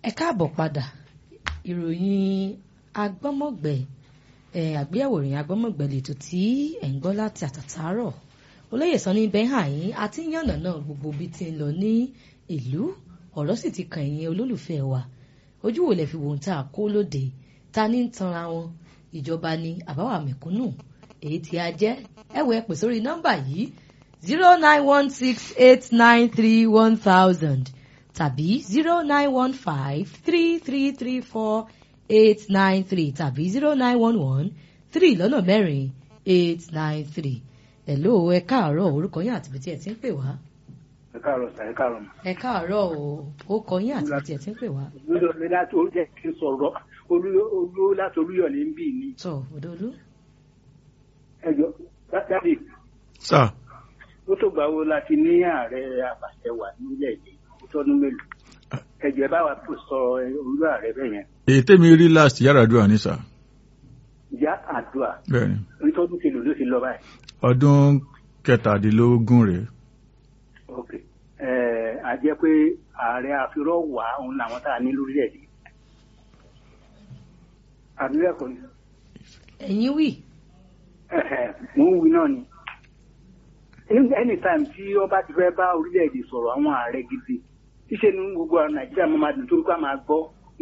ẹ káàbọ̀ padà ìròyìn agbọ́mọ̀gbẹ́ àgbéyẹ̀wò ìròyìn agbọ́mọ̀gbẹ́ lètò tí ẹ̀ ń gbọ́ láti àtàtàárọ̀ olóyè sọ ní bẹ́hàn yín àti yànnà náà gbogbo bí ti ń lọ ní ìlú ọ̀rọ̀ sì ti kàn yín olólùfẹ́ wa ojú wo lẹ fi wò ń tà kó lóde ta ní ń tanra wọn ìjọba ni àbáwá mẹ̀kúnnù èyí tí a jẹ́ ẹ wọ ẹ pè sórí nọ́mbà yìí zero nine one six eight nine three one thousand tàbí zero nine one five three three three four eight nine three tàbí zero nine one one three lọ́nà mẹ́rin eight nine three hello ẹ káàárọ̀ orúkọ yín àti bìtì ẹ̀ tí ń pè wá. ẹ káàárọ̀ sà ẹ káàárọ̀ mà. ẹ káàárọ̀ o ó kọ yín àti bìtì ẹ̀ tí ń pè wá. olùyọ̀lẹ̀ láti oúnjẹ kí n sọ̀rọ̀ olú láti olúyọ̀lẹ̀ ń bì ní. tọ òdòdó. ẹjọ dábì sà ó tó gbà wo láti ní ààrẹ àbàṣẹwà nílẹ̀ èdè tọdún mélòó ẹjọ ẹ bá wa tó sọ olú ààrẹ bẹ́ẹ̀ yẹn èyí tèmi rí last Yar'Adua ní sà ìyá àdúrà bẹ́ẹ̀ni onítọ́dún kìlò ló ti lọ báyìí. ọdún kẹtàdínlógún rèé ok ẹ a jẹ́ pé ààrẹ àfirọ́ wà òun làwọn tá a ní lórílẹ̀‐èdè àdúrà kò ní ẹ̀yin wì mò ń wí náà ni anytime tí wọ́n bá ti fẹ́ bá orílẹ̀‐èdè sọ̀rọ̀ àwọn ààrẹ gidi ṣíṣe ní gbogbo àwọn nàìjíríà máa máa dùn tó ń gbà máa gbọ́